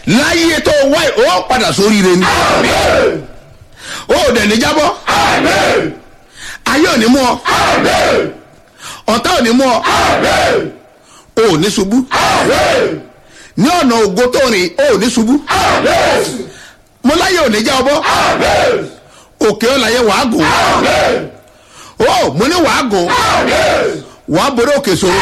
láyé tó wáyé ó padà sórí rẹ ni ó dẹ̀ ní jábọ́ ayé ò ní mú ọ ọ̀tá ò ní mú ọ ò ní ṣubú ní ọ̀nà ògo tó rìn ò ní ṣubú mo láyé ò ní já ọbọ òkè ọ̀làyé wàá gùn ó mo ní wàá gùn wàá borí òkè sòrò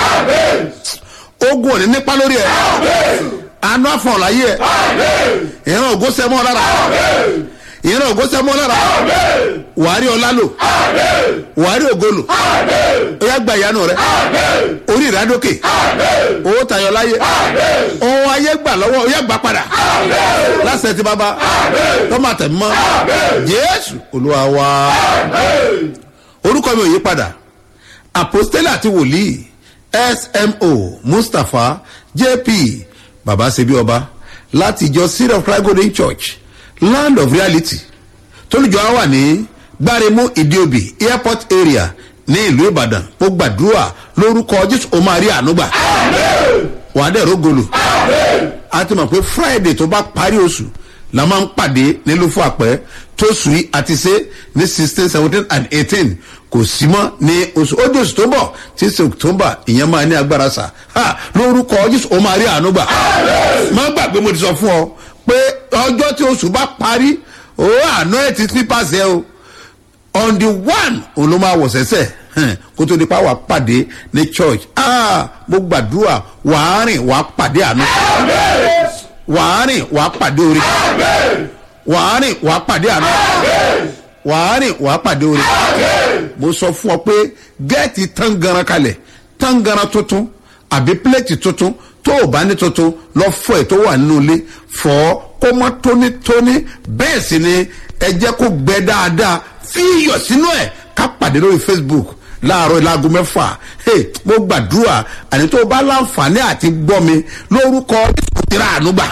ogun ò ní nípa lórí ẹ àánú àfọ̀n láyé ẹ ìran ògo sẹ́mọ́ lára ìran ògo sẹ́mọ́ lára wàá rí ọlá lò wàá rí ògo lò ó yá gba ìyanu rẹ orí ìrádókè owó tayọ láyé ohun ayé gbà lọ́wọ́ ó yá gbà padà lásìkò tí bàbá tọ́mọ àtẹ̀mọ́ jésù olúwa wa orúkọ mi ò yí padà apostole àti wòlíì smo mustapha jp baba sebi ọba láti ìjọ seed of christ golden church land of reality tólùjọ á wà ní gbáremú ìdíòbí airport area ní ìlú ìbàdàn mo gbàdúrà lórúkọ jésù o máa rí ànúgbà wàá dẹ̀ rógolo a ti mọ̀ pé friday tó bá parí oṣù la máa ń pàdé nílùú fún àpẹ tó sùn yìí àti ṣe ní sixteen seventeen and eighteen kò sí mọ́ ní oṣù ó di oṣù tó ń bọ̀ tí ṣe october ìyẹn máa ní agbára sà ha lórúkọ jésù ó máa rí àánú gbà má gbàgbé mo ti sọ fún ọ pé ọjọ́ tí oṣù bá parí ó àná ẹ̀ ti slippers ẹ o on the one òun ló máa wọ̀ sẹ́sẹ̀ kó tó di pa wà pàdé ní church ah mo gbàdúrà wàá rìn wàá pàdé àánú wàá rìn wàá pàdé orí wàá rìn wàá pàdé àánú wàá rìn wàá pàdé orí mo sọ fún ọ pé gẹ́ẹ̀tì tangaran kalẹ̀ tangaran tuntun àbí pílẹ̀tì tuntun tó o bá ní tuntun lọ fọ ẹ̀ tó wà nínú ilé fọ́ kó mọ́ tónítóní bẹ́ẹ̀ sì ni ẹ jẹ́ kó gbẹ dáadáa fi iyọ̀ sínú ẹ̀ ká pàdé lórí facebook láàárọ̀ ìlàgò mẹ́fà hey, mo gbàdúrà àní tó o bá láǹfààní àti gbọ́ mi lórúkọ o ti rà àánú gbà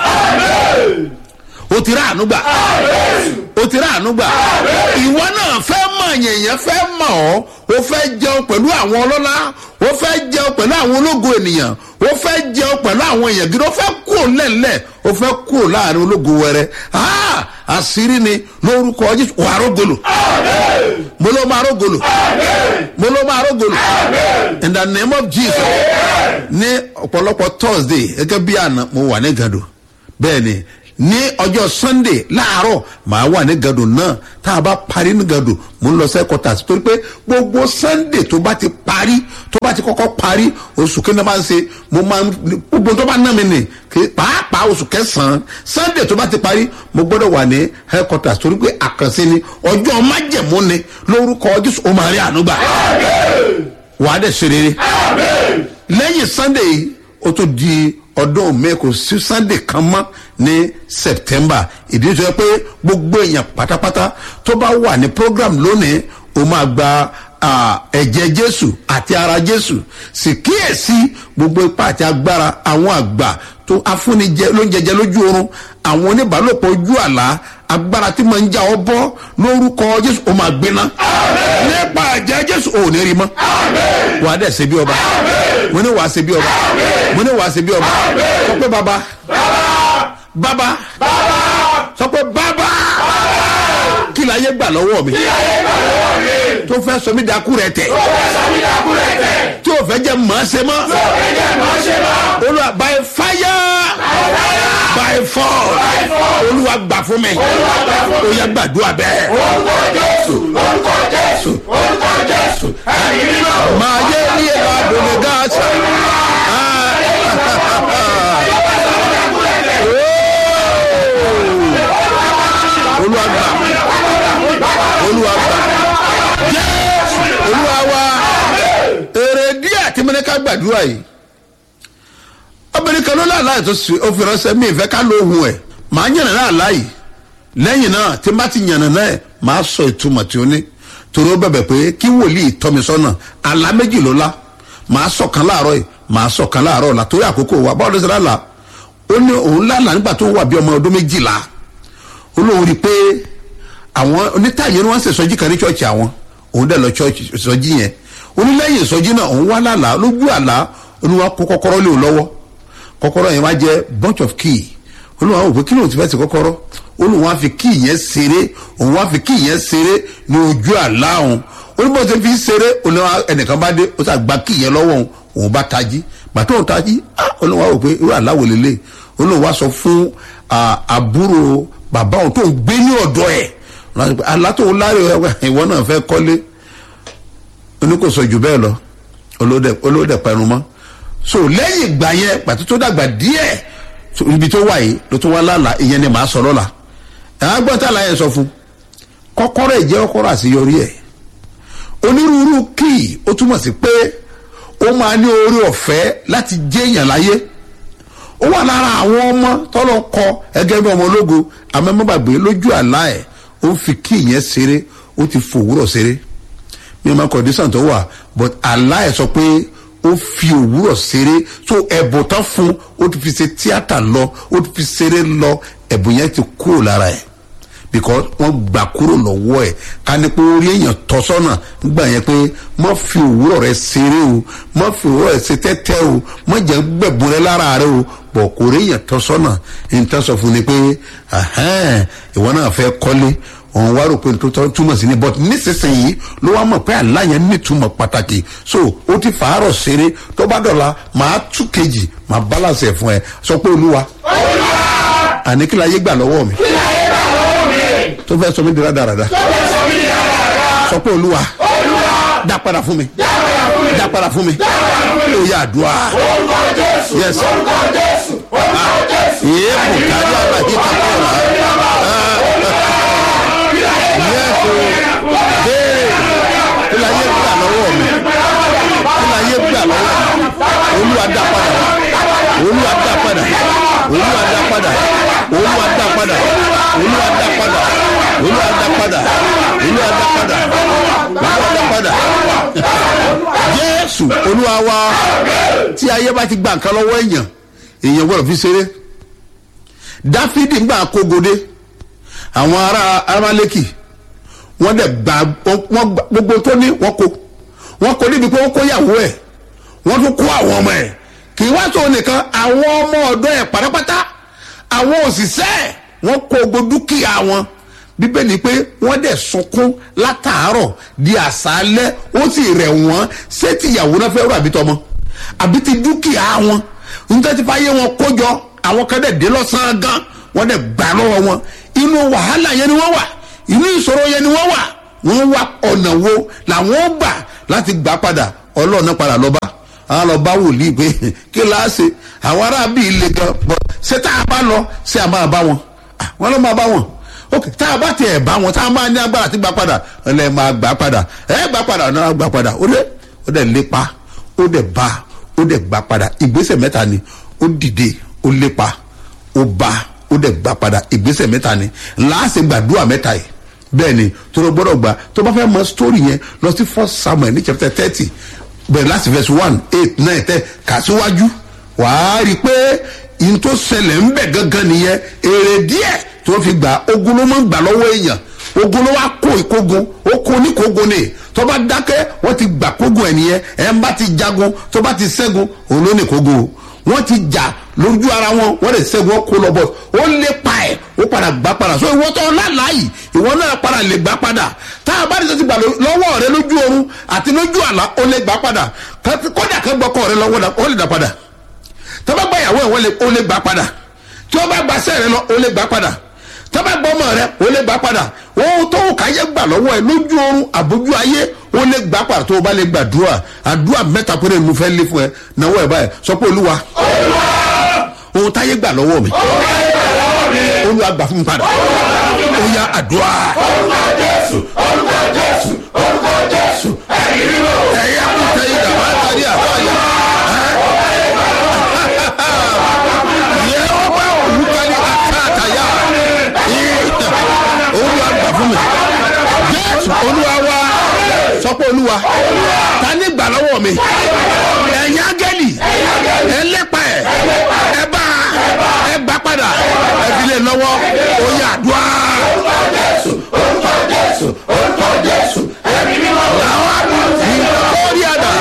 o ti rà àánú gbà o ti rà àánú gbà ìwọ náà fẹ́ mọ̀ yẹ̀yẹ́ fẹ́ mọ̀ ọ́ o fẹ́ jẹun pẹ̀lú àwọn ọlọ́lá o fẹ́ jẹun pẹ̀lú àwọn ológo ènìyàn o fẹ́ jẹun pẹ̀lú àwọn èèyàn gidi o fẹ́ kúrò lẹ́lẹ̀ o fẹ́ kúrò láàrin ológo wẹrẹ àṣírí ni lórúkọ jésù wà rógolo mo ló máa rógolo mo ló máa rógolo in the name of jesus ní ọ̀pọ̀lọpọ̀ thursday gẹ́gẹ́ bí àná mo wà ní gàdò bẹ́ẹ̀ ni ní ọjọ́ sunday láàárọ̀ màá wà ní gàdò náà tá a bá parí ní gàdò mo ń lọ sẹ́kọ̀tà torí pé gbogbo sunday tó bá ti parí tó bá ti kọ́kọ́ parí oṣù kí ni máa ń ṣe mo máa ń gbogbo tó bá ná mi nì pàápàá oṣù kẹsàn-án sunday tó bá ti parí mo gbọ́dọ̀ wà ní headquarters torí pé àkànṣe ni ọjọ́ májẹ̀mú ni lórúkọ jésù ó máa rí ànúgbà wàá dẹ̀ ṣe rere lẹ́yìn sunday yìí ó tún di ọdún mi kò sí sunday kan mọ́ ní september ìdí tó yẹ pé gbogbo èèyàn pátápátá tó bá wà ní program lónìí ó máa gba ẹ̀jẹ̀ jésù àti ara jésù sì kíyèsí gbogbo ipá àti agbára àwọn àgbà tó afúnijẹ lóúnjẹjẹ lójú oorun àwọn oníbàálòpọ̀ ojú àlá agbára tí mo ń já ọ bọ́ lórúkọ jésù ó máa gbiná nípa ẹ̀jẹ̀ jésù ò ní rí mọ́ wàá dẹ̀ ṣe bí ọba mo ní wàá ṣe bí ọba mo ní wàá ṣe bí ọba sọ pé baba baba sọ pé baba kí la yé gbà lọ́wọ́ mi tó fẹ́ sọ mí dakú rẹ tẹ̀ tí o fẹ́ jẹ́ màá ṣe mọ́ olùwà by fire by force olùwà gbà fún mi o yẹ gbàdúrà bẹ́ẹ̀. orúkọ jésù orúkọ jésù orúkọ jésù ẹ̀mí mímọ́. máa yé ní ẹ̀ka àdùnnú gáàsì. olùwà gbà olùwà gbà jésù olùwà wa èrè díẹ̀ tí mo ní ká gbàdúrà yìí obìnrin kan ló láàlá ètò ó fi ránṣẹ́ mi ìfẹ́ ká lóhùn ẹ̀ màá yànnà náà láàyè lẹ́yìn náà tí n bá ti yànnà náà màá sọ ìtumọ̀ tí ó ní torí ó bẹ̀bẹ̀ pé kí wòlíì tọ́mi sọ́nà àlá méjì ló lá màá sọ kan láàárọ̀ yìí màá sọ kan láàárọ̀ la torí àkókò wa báwo ló ṣe lálàá ó ní òun lálàá nígbà tó wà bí ọmọ ọdún méjìlá ó lóun rí i pé àwọn onítàyè ni wọ́n ń ṣèṣọ́jí kan ní ṣọ́ọ̀ṣì àwọn òun dẹ̀ lọ ṣọ́ọ̀ṣì ìsọjí yẹn onílẹ̀yìn ìsọjí náà òun wá lálàá lójú àlá oníwà kó kọ́kọ́rọ́ lé o lọ́wọ́ kọ́kọ́rọ́ yẹn wá jẹ́ bunch of key olùwà wò pé kí lóun ti fẹ́ ti kọ́kọ́rọ́ olùwà fi kí ìyẹn ṣeré òun wá fi kí ìyẹn ṣeré ní ojú àlá òun olùbọ̀ tó fi ṣeré olùwà ẹnìkan bá dé ó sàgbà kí ìyẹn lọ́wọ́ òun òun bá tají gbàtọ́ òun tají olùwà wò pé irú àlá wò lélẹ̀ olùwà sọ fún àbúrò bàbá òun tó ń gbé ní ọ̀dọ́ ẹ̀ àlá tó ń láre ìwọ náà fẹ́ kọ́lé oníkòsò jù bẹ́ẹ̀ lọ olóòdẹ pẹ̀rù mọ́ so lẹ́yìn ìgbà yẹn pàtó tó dàgbà díẹ̀ ibi tó wà yìí ló tó wá lálàá ìyẹn ni màá sọ lọ́la ẹ̀hán gbọ́n tá a láyẹ̀ sọ fún kọ́kọ́rọ́ ìjẹ́ kọ́kọ́rọ́ àṣeyọrí ẹ̀ onírúurú kíì ó túmọ̀ sí pé ó máa ní orí ọ̀fẹ́ láti jẹ́ èèyàn láyé ó wà lára àwọn ọmọ tọ́lọ́ kọ ẹgẹ́ bí ọmọ ológo amẹ́mọ́bàgbé lójú àlá ẹ̀ ó ń fi kíì yẹn ṣeré ó ti fòwúrọ̀ ṣeré mi ò máa kọ̀dísàn tó wà but àlá ẹ̀ sọ pé ó fi òwúrọ̀ ṣeré so ẹ̀bùn tán fún ó ti fi ṣe tíátà lọ ó ti fi ṣeré lọ ẹ̀bùn yẹn ti kúrò lára ẹ̀ because wọ́n gbà kúrò lọ́wọ́ ẹ̀ ká ní pé orí èèyàn tọ́ sọ́nà gbà yẹn pé má fi òwúrọ̀ rẹ ṣeré o má fi òwúrọ̀ rẹ ṣe tẹ́tẹ́ o má jẹ́ gbẹ̀bùn rẹ lára rẹ o bọ̀ kò rí èèyàn tọ́ sọ́nà ní tán sọ fún ni pé ìwọ náà fẹ́ kọ́lé òun wá rò pé tó tọ́ túmọ̀ sí ni but nísinsìnyí ló wá mọ̀ pé àlá yẹn nítumọ̀ pàtàkì so ó ti fàárọ̀ ṣeré tó bá dọ̀la màá tú kejì màá balance ẹ̀ fún ẹ sọ pé olúwa àní kí la yé gbà lọ́wọ́ mi tó fẹ́ sọ mí di rádaràda sọ pé olúwa dá padà fún mi dá padà fún mi ó yà àdúrà yes yéé bùkárí àbáyé kakọ́ ọ̀la béèrè kí la yé gbà lọ́wọ́ mi kí la yé gbà lọ́wọ́ mi olúwa dá padà olúwa dá padà olúwa dá padà olúwa dá padà olúwa dá padà olúwa dá padà olúwa dá padà olúwa dá padà jésù olúwa wa tí ayé bá ti gba nǹkan lọ́wọ́ èèyàn èèyàn gbọ́dọ̀ fi ṣeré dáfídì ń gbà kógodé àwọn ará arálékì wọ́n dẹ̀ gba wọ́n gbogbo tó ní wọ́n kó wọ́n kó níbi pé wọ́n kó yàwó ẹ̀ wọ́n tún kó àwọn ọmọ ẹ̀ kì í wá tó nìkan àwọn ọmọ ọ̀dọ́ ẹ̀ pátápátá àwọn òṣìṣẹ́ ẹ̀ wọ́n kó gbogbo dúkìá wọn bíbélì pé wọ́n dẹ̀ sunkún látàárọ̀ di àṣálẹ́ ó sì rẹ̀ wọ́n ṣé ti ìyàwó náà fẹ́ rú àbí tọmọ àbí ti dúkìá wọn nítorí tí fáyé wọn kójọ àwọn kan dẹ̀ dé lọ́sàn-án gan wọ́n dẹ̀ gbà lọ́wọ́ wọn inú wàhálà yẹn ni wọ́n wà inú ìṣòro yẹn ni wọ́n wà wọ́n wá ọ̀nà wo làwọn gbà láti gbà padà ọlọ́ọ̀nà padà lọ́ba àwọn lọ bá wòlíì pé kí la ṣe àwọn aráàbí ilé gan bọ ṣé tá a bá lọ ṣé a máa bá wọn wọn ló máa bá wọn ok tá a bá tiẹ̀ bá wọn tá a máa ní agbára ti gbà padà ẹ lè máa gbà padà ẹ gbà padà náà gbà padà ó dẹ ó dẹ lépa ó dẹ bá ó dẹ gbà padà ìgbésẹ̀ mẹ́ta ni ó dìde ó lépa ó bá ó dẹ gbà padà ìgbésẹ̀ mẹ́ta ni láàṣẹ gbàdúrà mẹ́ta yìí bẹ́ẹ̀ ni tó ló gbọ́dọ̀ gbà tó bá fẹ́ mọ sítórì yẹn lọ sí first samuel ní chapter thirty bẹ̀rẹ̀ láti verse one eight nine ten kà síwájú wàá rí i pé yìí tó ṣẹlẹ̀ ń bẹ̀ gangan nìyẹn èrè díẹ̀ tó fi gbà ogun ló máa ń gbà lọ́wọ́ èèyàn ogun ló wá kó ìkógun ó kó oníkógun ni tó bá dákẹ́ wọ́n ti gbà kógun ẹ̀ nìyẹn ẹ̀ ń bá ti jagun tó bá ti ṣẹ́gun òun ló ní kógun o wọ́n ti jà lójú ara wọn wọ́n lè ṣẹ́gun ó kó lọ bọ̀ ó lè pa ẹ̀ ó padà gbà padà so ìwọ tó láláyì ìwọ náà padà lè gbà padà tá a bá ní sọ́sì gbà lọ́wọ́ rẹ lójú oorun àti lójú àlá ó lè gbà padà kódà kan gbọ́kọ̀ rẹ lọ́wọ́ ó lè dà padà tó bá gba ìyàwó ẹ̀ ó lè gbà padà tí ó bá gba sẹ́ẹ̀ rẹ lọ ó lè gbà padà tó bá gbọ́ ọmọ rẹ ó lè gbà padà ohun tó wù káyé gbà lọ́wọ́ ẹ lójú oorun àbójú ayé ó lè gbà padà tó o bá lè gbàdúrà àdúrà mẹ́ta péré ni mo fẹ́ lé fún ẹ náwó ẹ báyìí sọ pé olúwa ohun táyé gbà lọ́wọ́ mi olúwa gbà fún mi padà ó yá àdúrà. orúkọ jésù orúkọ jésù orúkọ jésù ẹ̀yin ríro. ẹ̀yà kò tẹ ìdá máa tàbí àbáyé. yẹ ọ bá olùkọ́ ní àtàtàyà olúwa gbà fún mi jésù olúwa wá sọ pé olúwa ta ní gbà lọ́wọ́ mi ẹ̀yin ángẹ́lì ẹ lépa ẹ̀ ẹ bá ẹ gbà padà ẹ fi lè lọ́wọ́ ó yà dùá. orúkọ jésù orúkọ jésù orúkọ jésù ẹ̀yin ríro. làwọn ìkórè àdá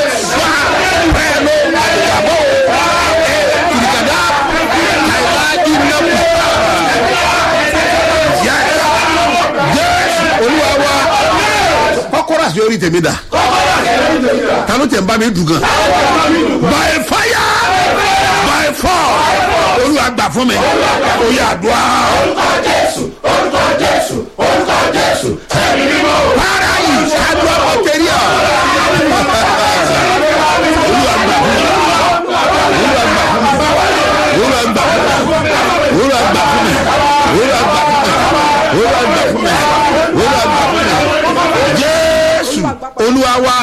èèfà pẹ̀lú àdàbọ̀ ìdìgàdá àìláàjì àṣeyọrí tèmi dà ta ló tẹ̀ ń bá mi dùn gan by fire by force olúwa gbà fún mi ó yà àdúrà orúkọ jésù orúkọ jésù orúkọ jésù ẹ̀mí mímọ́ para yìí àdúrà kò tẹ̀lé ọ. olúwa gbà fún mi olúwa gbà fún mi olúwa gbà fún mi olúwa gbà fún mi olúwa gbà fún mi olúwa gbà fún mi olúwa gbà fún mi jésù olúwa wa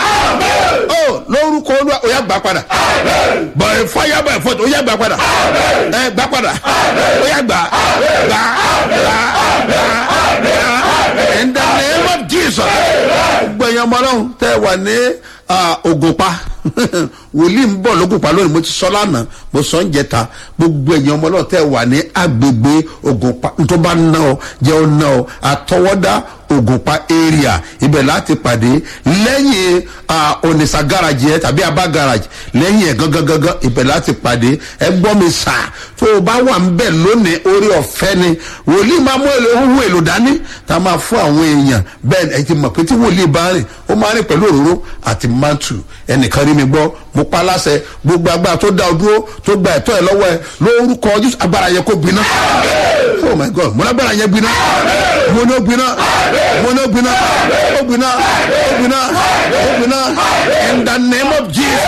ó lórúkọ olúwa ó yà gbà padà bọ̀ẹ̀ fọyà bọ̀ẹ̀ fọ́tò ó yà gbà padà ẹ gbà padà ó yà gbà gbà gbà gbà gbà in the name of jesus gbẹ̀yìn ọmọ ọlọ́run tẹ́ ẹ wà ní ògùnpa wòlíì ń bọ̀ lógùnpa lónìí mo ti sọ lánàá mo sọ ń jẹta gbogbo ẹ̀yìn ọmọ ọlọ́run tẹ́ ẹ wà ní agbègbè ògùnpa tó bá ná ọ jẹ́ ọ ná ọ àtọwọ́dá ògùnpa area ibẹ̀ láti pàdé lẹ́yìn onisa garage yẹn tàbí abá garage lẹ́yìn ẹ̀ gangan gangan ibẹ̀ láti pàdé ẹ gbọ́ mi sà tó o bá wà ń bẹ̀ lónìí orí ọ̀fẹ́ ni wòlíì máa mú ohun èlò dání tá a máa fún àwọn èèyàn bẹ́ẹ̀ ẹ ti mọ̀ pé tí wòlíì bá rìn ó máa rìn pẹ̀lú òróró àti mantu ẹnìkan rí mi gbọ́ mo pa láṣẹ gbogbo agbára tó dá o dúró tó gba ẹ̀tọ́ ẹ lọ́wọ́ ẹ lórúkọ jésù agbára yẹn kó gbiná oh my god mo lágbára yẹn gbiná mo ní ó gbiná mo ní ó gbiná ó gbiná ó gbiná ó gbiná in the name of jesus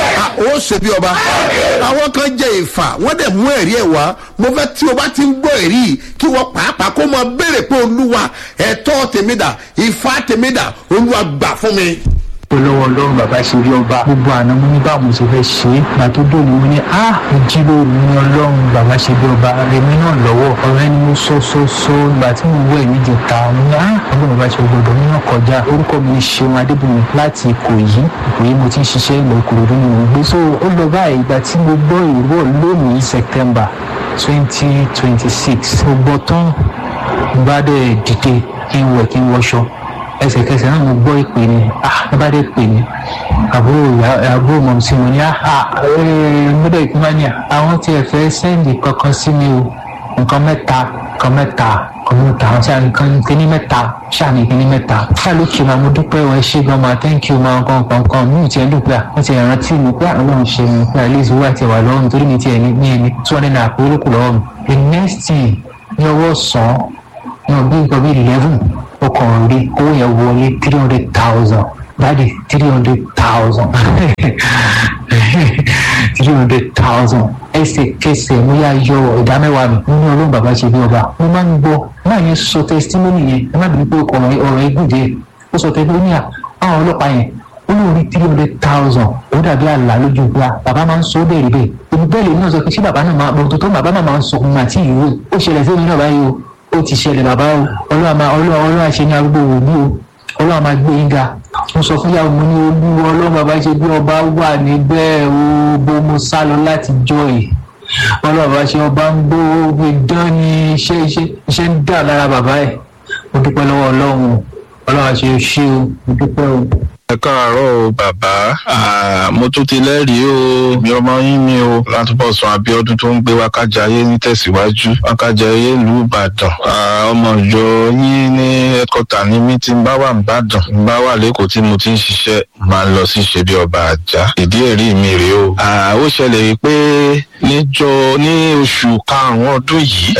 ó ṣe bí ọba àwọn kan jẹ ìfà wọn dẹ mú ẹrí ẹ wá mo fẹ tí o bá ti ń gbọ ẹrí yìí kí wọn pàápàá kó mọ béèrè pé olúwa ẹtọ tèmídà ìfà tèmídà olúwa gbà fún mi olówó ọlọ́run bàbá ṣe rí ọba gbogbo àná mo ní báwo ṣe fẹ́ ṣe é gbà tó dòní mo ní a ìjíròrò ní ọlọ́run bàbá ṣe bí ọba rèmi náà lọ́wọ́ ọ̀rẹ́ ni mo sọ sọ sọ ìgbà tí mo wọ ẹ̀mí jẹta mo ní a ọlọ́run bàbá ṣe gbọdọ̀ mi náà kọjá orúkọ mi ni ṣeun adébùnmi láti ìkòyí ìkòyí mo ti ń ṣiṣẹ́ ìlọ ìkòròdú ni mo gbé so ó lọ báyìí ìgbà tí mo gbọ́ ìró lónìí september twenty twenty six mo gbọ́ tán bá dẹ̀ dìde kí n wẹ̀ kí n wọṣọ ẹsẹ̀kẹsẹ̀ náà mo gbọ́ ìpè ni ah ẹ bá dé pè mí àbúrò àbúrò mọ̀ sí mo ní ah gbọ́dọ̀ ìpínlẹ̀ ní àwọn tí ẹ fẹ́ sẹ́ndì kankan sí mi o nǹkan mẹ́ta nǹkan mẹ́ta nǹkan mẹ́ta àwọn tí a nǹkan kíní mẹ́ta ṣáàní kíní mẹ́ta ṣáà ló kí ma mo dúpẹ́ wọn ṣé gan ma thank you ma nǹkan nǹkan nǹkan mi ò tiẹ̀ dùn pé à wọ́n ti rántí mi pé àwọn náà ń ṣe mi pé àlẹ́ ìṣòwò àti ẹ̀wà lọ́wọ́ mi torí mi tiẹ̀ ní ní ẹni two hundred naira pé olókùn lọ́wọ́ mi the next thing ní ọwọ́ sàn ní ọbí nǹkan bíi eleven ọkàn rí owó yẹn wọlé three hundred thousand dáàdi three hundred thousand three hundred thousand ẹsẹ̀kẹsẹ̀ mo yà yọ ìdá mẹ́wàá mi nínú ọlọ́run bàbá ṣe bí ọba mo máa ń gbọ́ náà yẹn sọ testimony yẹn ẹ má bìí pé ọ̀rọ̀ ọ̀rọ̀ egun díẹ̀ ó sọ testimony à àwọn ọlọ́pàá yẹn ó lóun rí three hundred thousand ó dàbí àlá lójú ìgbà bàbá máa ń sọ ó bẹ́ẹ̀ rí bẹ́ẹ̀ èmi bẹ́ẹ̀ lè náà sọ pé ṣé bàbá náà máa bọ̀ tó bàbá náà máa ń sọ fún mi àti ìwé ó ṣẹlẹ̀ sí mi náà báyìí o ó ti ṣẹlẹ̀ bàbá o ọlọ́run máa ọlọ́run ọlọ́run àṣẹ ní arúgbó wò ní o ọlọ́run máa gbé yín ga mo sọ fún yàrá mo ní olúwa ọlọ́run bàbá ṣe bí ọba wà níbẹ̀ o bó mo sá lọ láti jọ yìí ọlọ́run bàbá ṣe ọba ń gbó gbẹdán ní iṣẹ́ iṣẹ́ iṣẹ́ ń dà lára bàbá ẹ̀ mo dúpẹ́ lọ́wọ́ ọlọ́run ọlọ́run àṣẹ ṣé o mo dúpẹ́ o ẹ káàárọ̀ o bàbá mo tún ti lẹ́rìí o mi ọmọ yín mi o látúbọ̀ sọ abiodun tó ń gbé wákàjáyé ní tẹ̀síwájú wákàjáyé ìlú ìbàdàn ọmọ ìjọ yín ní ẹ̀kọ́tà ní mí tí ń bá wà ìbàdàn ń bá wà lẹ́kọ̀ọ́ tí mo ti ń ṣiṣẹ́ máa ń lọ sí ṣe bí ọba àjà ìdí ẹ̀rí mi rèé o ó ṣẹlẹ̀ wípé níjọ ní oṣù karùn-ún ọdún yìí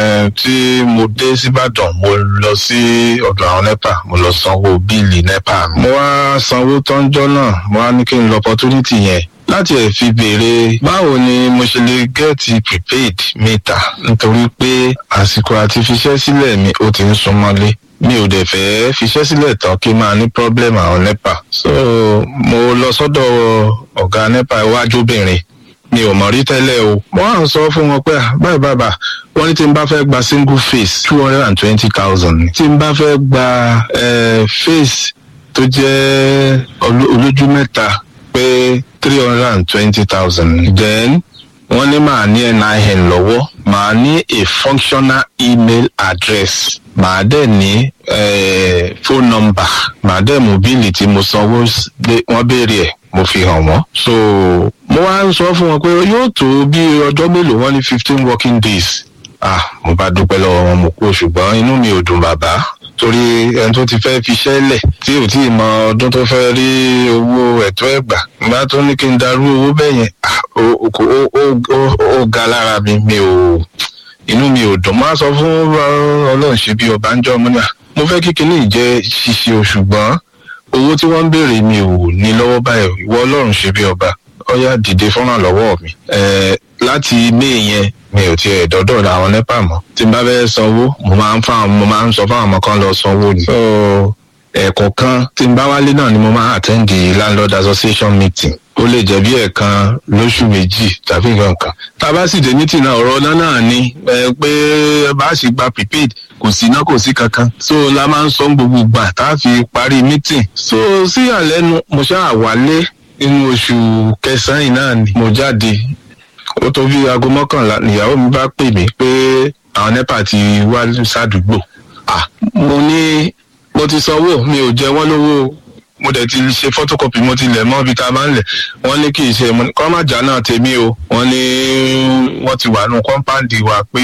tí mo dé síbàdàn mo lọ sí ọ̀dọ̀ àwọn nepa mo lọ sanwó bíìlì nepa mi mo wá sanwó tọ́njọ́ náà mo wá ní kí n lọ opportunity yẹn láti ẹ̀ fi béèrè báwo ni mo ṣe lè gẹ́ẹ̀tì prepaid meter nítorí pé àsìkò àti fiṣẹ́ sílẹ̀ mi ó ti ń súnmọ́lé mi ò dẹ̀ fẹ́ fiṣẹ́ sílẹ̀ tán kí n máa ní problem àwọn nepa so mo lọ sọ́dọ̀ ọ̀gá nepa iwájú obìnrin mi ò mọ̀ rí tẹ́lẹ̀ o wọ́n á sọ fún wọn pé báyìí bàbá wọ́n ní tí n bá fẹ́ gba single face two hundred and twenty thousand tí n bá fẹ́ gba face tó jẹ́ olójú mẹ́ta pé three hundred and twenty thousand. then wọ́n ní màá ní nin lọ́wọ́ màá ní a functional email address màá dẹ̀ ní phone number màá dẹ̀ mobile tí mo sanwó wọ́n béèrè ẹ̀ mo fi hàn wọ́n. so mo wá ń sọ fún wọn pé yóò tó bí ọjọ́ mélòó wọ́n ní fifteen working days. ah mo bá dúpẹ́ lọ́wọ́ wọn mo kú ṣùgbọ́n inú mi ò dùn bàbá torí ẹni tó ti fẹ́ fiṣẹ́ lẹ̀ tí ò tí ì mọ ọdún tó fẹ́ rí owó ẹ̀tọ́ ẹ̀gbà nígbà tó ní kí n darú owó bẹ́ẹ̀ yẹn ah, ó- ó- ó- ó- ó- ó ga lára mi mi ò inú mi ò dùn máa sọ fún ọlọ́run ṣe bí ọba ń jọ ọmọ náà mo fẹ́ kí kinní jẹ́ ṣíṣe o ṣùgbọ́n owó tí wọ́n ń béèrè mi ò ní lọ́wọ́ báyìí ìwọ ọlọ́run ṣe bí ọba ọyá dìde fọ́nrán lọ́wọ́ mi Ẹ̀, láti ilé yẹn mi ò tiẹ̀ dọ́dọ̀ àwọn nepa mọ́ tí n bá fẹ́ sanwó mo máa ń fáwọn mo máa ń sọ fáwọn ọmọ kan lọ sanwó ni. So, ẹ̀ẹ̀kọ̀ọ̀kan tí n bá wálé náà ni mo máa attend the landlord association meeting ó lè jẹ́ bí ẹ̀ẹ̀kan lóṣù méjì tàbí nǹkan kan tá a bá sì dé meeting náà ọ̀rọ̀ náà náà ni ẹ pé bá a sì gba prepaid kò sí iná kò sí kankan so la máa ń sọ gbogbo gbà tá a fi parí meeting so sí àlẹ́nu mo ṣáà wálé nínú oṣù kẹsàn-án yìí náà ni mo jáde ó tó bí aago mọ́kànlá nìyàwó mi bá pè mí pé àwọn nepa ti wá sádùúgbò ah mo ní mo ti sanwó mi ò jẹ wọ́n lówó o. mo dẹ̀ ti ṣe photocopy mo ti lẹ̀ mọ́ ibi tá a máa ń lẹ̀ wọ́n ní kì í ṣe mo ní kọ́ má jà náà tèmi o wọ́n ní wọ́n ti wà nù kọ́ńpáǹdì wa pé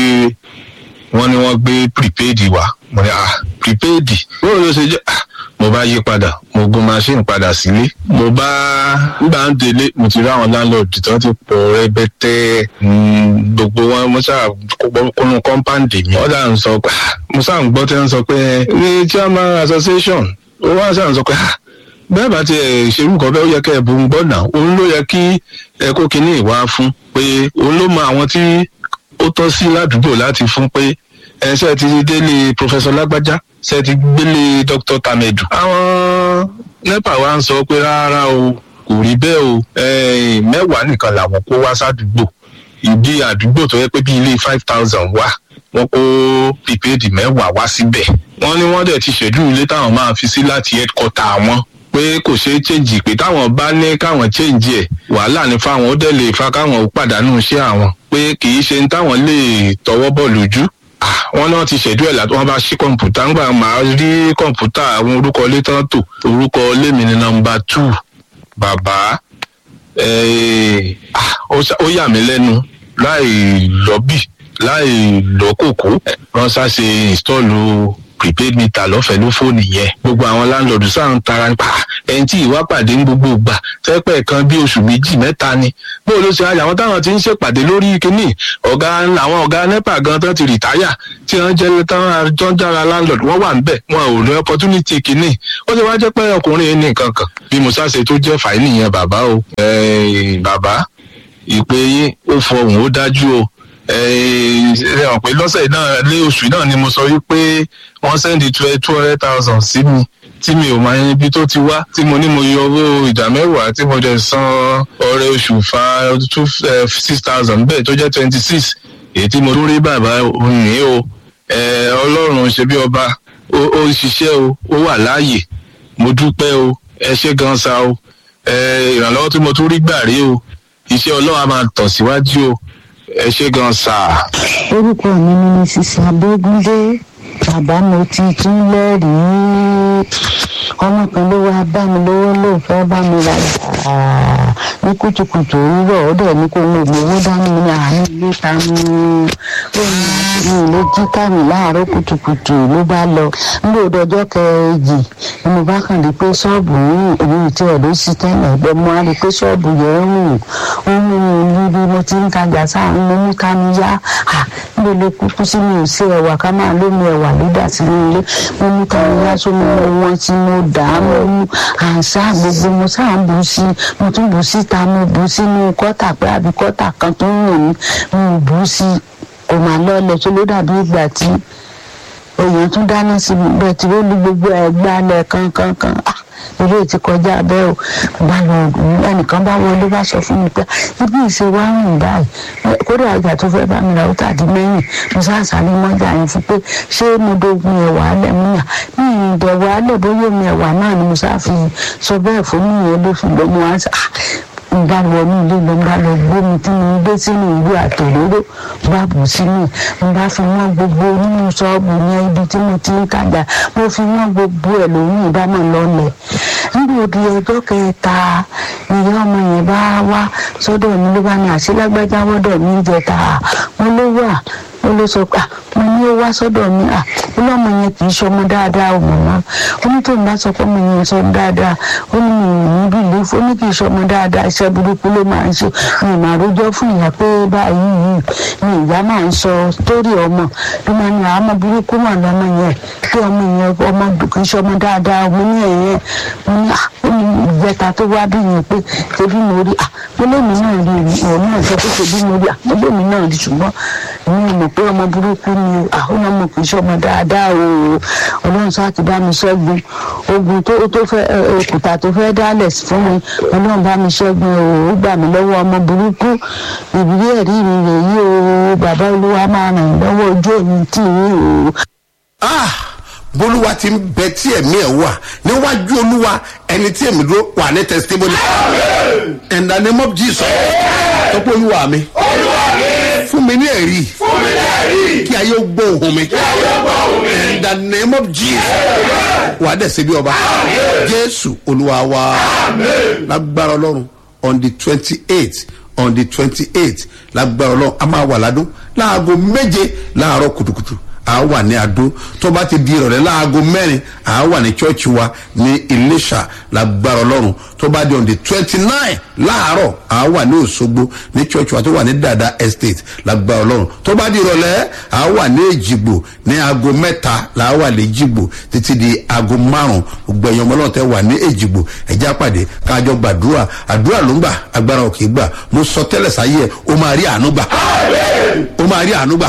wọ́n ní wọ́n gbé prepaid wa mo ní ah prepaid bóyá ló ṣe jẹ́ ah mo bá yí padà mo gun machine padà sílé mo bá nígbà ń délé mo ti rí àwọn landlord tó ti pọ̀ rẹpẹtẹ mm, gbogbo wọn mo ṣáà kónú kọ́ńpáǹdì mi wọ́n dà ń sọ pé ah, mo ṣáà ń gbọ́ tí wọ́n sọ pé ní chairman association ó wá ṣáà ń sọ pé ah bẹ́ẹ̀ bá ti ẹ̀ ṣerú nǹkan bẹ́ẹ̀ ó yẹ kẹ́ ẹ̀ bó ń gbọ́ náà òun ló yẹ kí ẹ kó kinní ìwá fún pé òun ló mọ àwọn tí ó tọ́ sí ládùúgbò láti fún pé ẹ ṣe ti délé professor lágbájá ṣe ti gbélé dr tamedu. àwọn nepa wa ń sọ pé rárá o kò rí bẹ́ẹ̀ o eh, mẹ́wàá nìkan làwọn kó wá sádùúgbò ìdí àdúgbò tó yẹ pé bí ilé five thousand wà wọ́n kó prepaid mẹ́wàá wá síbẹ̀ wọ́n ní wọ́n dẹ̀ ti ṣèdú ilé táwọn máa fi sí láti headquarter wọn pé kò ṣeé change pé táwọn bá ní káwọn change ẹ̀ wàhálà ní fáwọn ó dẹ̀ lè fa káwọn ó pàdánù iṣẹ́ àwọn pé kì í ṣe ní táwọn lè tọwọ́ bọ̀ lójú Ah, wọn náà ti ṣẹ̀dú ẹ̀ látọ́ wọn bá ṣí kọ̀ǹpútà ńgbà máa rí kọ̀ǹpútà àwọn orúkọ ilé tán tò orúkọ ilé mi ní nọmba two bàbá eh, ah, ó ṣà- ó yà mí lẹ́nu láì lọ́bì láì lọ́kòkó wọ́n ṣàṣe ìstọ́ọ̀lù prepaid meter lọ́fẹ̀ẹ́ ló fóònù yẹn gbogbo àwọn láńlọ́ọ̀dù sáà ń tara nípa ẹni tí ìwà pàdé ń gbogbo gbà tẹ́pẹ́ kan bí oṣù méjì mẹ́ta ni bó ló ṣe àjà àwọn táwọn ti ń ṣèpàdé lórí kínní ọ̀gá àwọn ọ̀gá nepa gan tán ti rìtáyà tí wọ́n jẹ́ táwọn àjọ ń dára láńlọ́ọ̀dù wọ́n wà níbẹ̀ wọn ò ní opportunity kínní ó ti wá jẹ́ pé ọkùnrin yẹn ní nǹkan kan bí musa ṣe tó jẹ́ fàáyì nìyẹn bàbá o Eh, bàbá ìpè yín ó fọhùn ó dájú o ẹ hàn pé lọ́sẹ̀ náà lé oṣù náà ni mo sọ wípé wọ́n sẹ́ndì two hundred thousand sí mi tí mi ò máa yan ibi tó ti wá tí mo ní mo yọ owó ìdá mẹ́wàá tí mo dẹ̀ san ọrẹ oṣù fa two six thousand bẹ́ẹ̀ tó jẹ́ twenty six èyí tí mo tún rí bàbá òyìn o Eh, ọlọ́run ṣe bí ọba ó ó ń ṣiṣẹ́ o ó wà láàyè mo dúpẹ́ o ẹ ṣé gan sa o Eh, ìrànlọ́wọ́ tí mo tún rí gbà rí o iṣẹ́ ọlọ́run á máa tàn síwájú o ẹ ṣé gan sa. orúkọ mi ni mrs abégúndé bàbá mo ti tún lẹ́rìí ọmọ kan ló wá bá mi lówó ló fẹ́ bá mi rajà ní kùtùkùtù òwúrọ̀ ó dẹ̀ ní kó ń gbé owó dání mi ní àárín ilé ta mi ó ní àti mi ló jí kámi láàárọ̀ kùtùkùtù ló bá lọ nígbà òdòjọ́ kẹjì ni mo bá kàn rí pé ṣọ́ọ̀bù yìí èmi tí ẹ̀ ló sì tẹ́lẹ̀ ẹ̀gbẹ́ mo á rí pé ṣọ́ọ̀bù yẹn ń rùn ó ń rùn níbi mo ti ń tajà sáà ń mú ká mi yá níbo ló kúkú sí mi ò sí ẹ̀wà ká máa lómi ẹ̀wà ló dà sínú ilé mo mú ká mi yá sómi mo wọ́n tí mo dà á mo mú àṣà gbogbo mo sáà ń bù sí mo tún bù síta mo bù sínú kọ́tà pé àbí kọ́tà kan tó ń rùn mí mo bù sí kò máa lọ́ọ̀lẹ̀ tó ló dàbí ìgbà tí èèyàn tún dáná sí bẹtiróòlù gbogbo ẹgbàálẹ kankankan eré ti kọjá bẹ́ẹ̀ o bá lọ ẹnìkan bá wọlé bá sọ fún mi pé ibi ìṣe wa ń rìn báyìí kódà ọjà tó fẹ́ bá mi ra ó tàdí mẹ́yìn mo sáàsáré mọ́jà yẹn fún pé ṣé mo dogun ẹ̀wà alẹ̀ mú yà ní ìdẹ̀wà alẹ̀ bóyá omi ẹ̀wà náà ni mo sáà fi sọ bẹ́ẹ̀ fún mi yẹn ló fi gbọ́ mo wá sá n bá lọ ní ilé lọ n bá lọ gbómi tí mo gbé sínú ìwé àtòróró bá bù sínú ẹ̀ n bá fi wọ́n gbogbo nínú ṣọ́ọ̀bù yẹn ibi tí mo ti ń tajà mo fi wọ́n gbogbo ẹ̀ lóyún ìbámọ̀ lọ́lẹ̀ nígbà òdi ọjọ́ kẹta ìyá ọmọ yẹn bá wá sọ́dọ̀ mi ló bá ní àṣìlágbájá wọ́dọ̀ mi jẹta mo ló wà ó ló sọ pé mo ní ní ó wá sọ́dọ̀ mi à ọlọ́mọ yẹn kì í ṣọmọ dáadáa ọmọ náà ó ní tóun bá sọ pé ọmọ yẹn sọ dáadáa ó ní mi ò ní bí ilé ó ní kì í ṣọmọ dáadáa iṣẹ́ burúkú ló máa ń ṣe mi máa rójọ́ fún ìyá pé báyìí yìí ni ìyá máa ń sọ sítórì ọmọ ló máa ní àmọ́ burúkú mà lọ́mọ yẹn pé ọmọ yẹn ọmọ kì í ṣọmọ dáadáa ọmọ ní ẹ̀yẹn mo ní à ó ní ìjẹta tó wá bí yẹn pé ṣebí mo rí à mo lèmi náà rí òun náà sọ pé ṣebí mo rí à mo lèmi náà rí ṣùgbọ́n èmi ò mọ̀ pé ọmọ burúkú ni àwọn ọmọ kì í ṣọmọ dáadáa o ọlọ́run sá ti bá mi ṣẹ́gun ogun tó tó fẹ́ òkúta tó fẹ́ dálẹ̀ fún mi ọlọ́run bá mi ṣẹ́gun o ó gbà mí lọ́wọ́ ọmọ burúkú ìbílí ẹ̀rí mi rèé o bàbá olúwa máa ràn mí lọ́wọ́ ojú èmi tì í o. ah bolúwa ti ń bẹ tí ẹ̀mí ẹ̀ wà níwájú olúwa ẹni tí èmi dúró wà ní testimony in the name of jesus tọ́pọ̀ olúwa mi fún mi ní ẹ̀rí kí ayé ó gbọ́ ohun mi in the name of jesus wà á dẹ̀ ṣe bí ọba jésù olúwa wa lágbára ọlọ́run on the twenty eight on the twenty eight lágbára ọlọ́run a máa wà ládùn láago méje láàárọ̀ kùtùkùtù a wà ní adó tó bá ti di ìrọ̀lẹ́ láago mẹ́rin a wà ní chọ́ọ̀chì wa ní iléṣà lágbára ọlọ́run tó bá di on the twenty nine láàárọ̀ a wà ní òṣogbo ní chọ́ọ̀chì wa tó wà ní dada estate lágbára ọlọ́run tó bá di ìrọ̀lẹ́ a wà ní èjìgbò ní aago mẹ́ta la wà ní èjìgbò títí di aago márùn gbẹ̀yìn ọmọ ọlọ́run tẹ́ wà ní èjìgbò ẹ̀já pàdé kájọ gbàdúrà àdúrà ló ń gbà agbára òkè gbà mo sọ tẹ́lẹ̀ sáyé ẹ̀ o máa rí àánú gbà o máa rí àánú gbà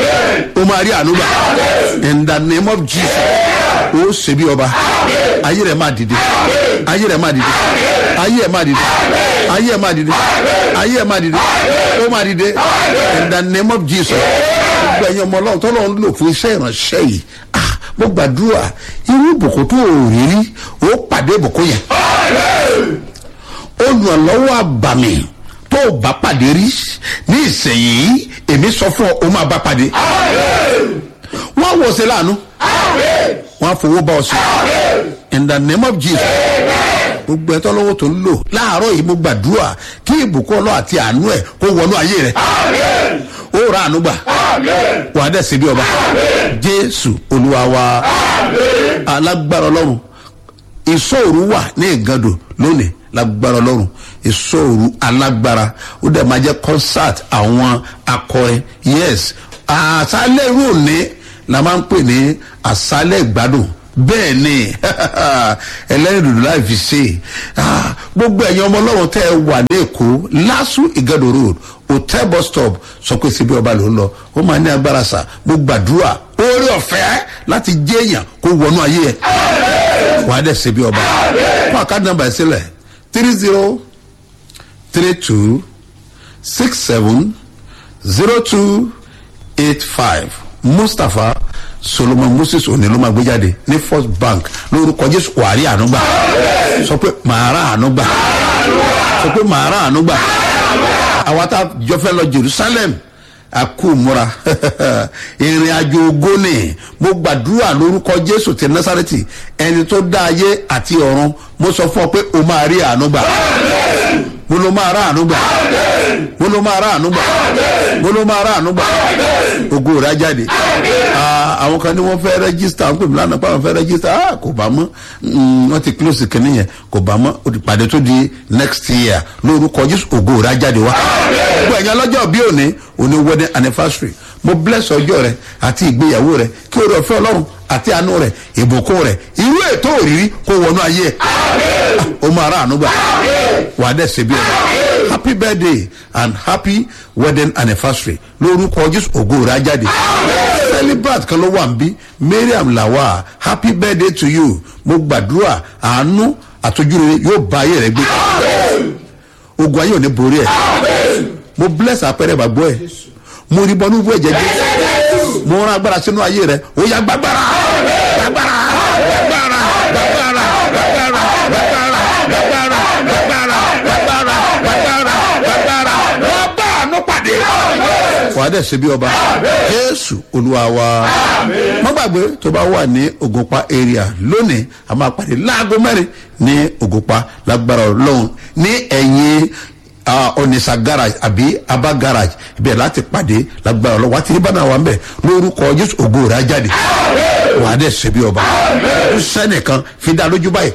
o máa rí àánú gbà in the name of jesus o ṣe bí ọba ayé rẹ máa dìde ayé rẹ máa dìde ayé rẹ máa dìde ayé rẹ máa dìde ayé rẹ máa dìde ó máa dìde in the name of jesus gbogbo ẹ̀yin ọmọ ọlọ́run tọ́lọ́ ń lò fún iṣẹ́ ìránṣẹ́ yìí ah mo gbàdúrà irú ìbùkún tó o rí rí o pàdé ìbùkún yẹn olùrànlọ́wọ́ àbàmì tó o bá pàdé rí ní ìsẹ̀yìn èmi sọ fún ọ o máa bá pàdé wọ́n wò sí láàánú wọ́n á fowó bá ọ sí in the name of jesus gbogbo ẹtọ́ lọ́wọ́ tó ń lò láàárọ̀ yìí mo gbàdúrà kí ìbùkún ọlọ́ àti àánú ẹ̀ kó wọnú ayé rẹ̀ ó ra àánú gbà wà á dẹ̀ sí bí ọba jésù olúwa wa alágbára ọlọ́run ìṣòro wà ní ìgàdò lónìí lágbára ọlọ́run ìṣòro alágbára ó dẹ̀ máa jẹ́ concert àwọn akọrin yes àṣálẹ̀ irú òní la máa ń pè ní àṣálẹ̀ ìgbádùn bẹ́ẹ̀ ni ẹlẹ́rìndòdò láì fi ṣe gbogbo ẹ̀yin ọmọ ọlọ́run tẹ́ ẹ wà ní èkó lásù ìgàdò road hotel bus stop sọ pé síbi ọba ló ń lọ ó máa ní agbára sà mo gbàdúrà oore ọ̀fẹ́ láti jẹ́ èèyàn kó wọnú ayé ẹ̀ wàá dẹ̀ síbi ọba fún àkáàdì nàmbà ẹ̀ sílẹ̀ three zero three two six seven zero two eight five mustapha solomon moses òní ló máa gbé jáde ní first bank lórúkọ jésù wàrí ànúgbà sọ pé màá rà ànúgbà sọ pé màá rà ànúgbà àwa tá a jọ fẹ́ lọ jerusalem akumura ìrìn àjò ogónì mo gbàdúrà lórúkọ jésù ti nasareti ẹni tó dá ayé àti ọ̀run mo sọ fún ọ pé o máa rí ànúgbà mo ló máa rà ànúgbà mo ló máa rà ànúgbà mo ló máa rà ànúgbà ògo rà jáde àwọn kan ní wọn fẹ́ rẹ́gísítà wọn pè mí lánàá pé àwọn fẹ́ rẹ́gísítà kò bá mọ́ wọn ti close kìnìún yẹn kò bá mọ́ ìpàdé tó di next year lórúkọ jésù ògo rà jáde wá gbogbo ẹ̀yàn lọ́jọ́ bí òní òní wedding anniversary mo bless ọjọ́ rẹ àti ìgbéyàwó rẹ kí o rẹ fẹ́ ọlọ́run àti àánú rẹ ìbùkún rẹ irú ètò òrírí kó wọnú ayé ẹ o máa rà ànúgbà wà á dẹ̀ ṣe bí ẹ happy birthday and happy wedding anniversary lórúkọ jésù ògo rẹ ajáde celebrate kan ló wà ń bí mariam lawa happy birthday to you mo gbàdúrà àánú àtọjúrere yóò bá ayé rẹ gbé ogun ayé ò ní borí ẹ mo bless apẹrẹ bàgbọ́ ẹ mo rí bọ́nú bú ẹ̀jẹ̀ jẹ́ mo rán agbára sínú ayé rẹ ó yà gbàgbára gbàgbára gbàgbára gbàgbára gbàgbára gbàgbára gbàgbára gbàgbára gbàgbára gbàgbára gbàgbára wọ́n bá àánú pàdé. wàá dẹ̀ ṣe bí ọba jésù olúwa wa má gbàgbé tó bá wà ní ògùnpá area lónìí a máa pàdé láago mẹ́rin ní ògùnpá lágbára ọlọ́run ní ẹ̀yìn onisa garage àbí aba garage ibẹ̀ láti pàdé lágbára ọlọ́wọ́ àti ìbáná wa ń bẹ̀ lórúkọ jésù ògo rẹ̀ á jáde wà á dẹ̀ ṣe bí ọba sẹ́nìkan fi dá lójú báyìí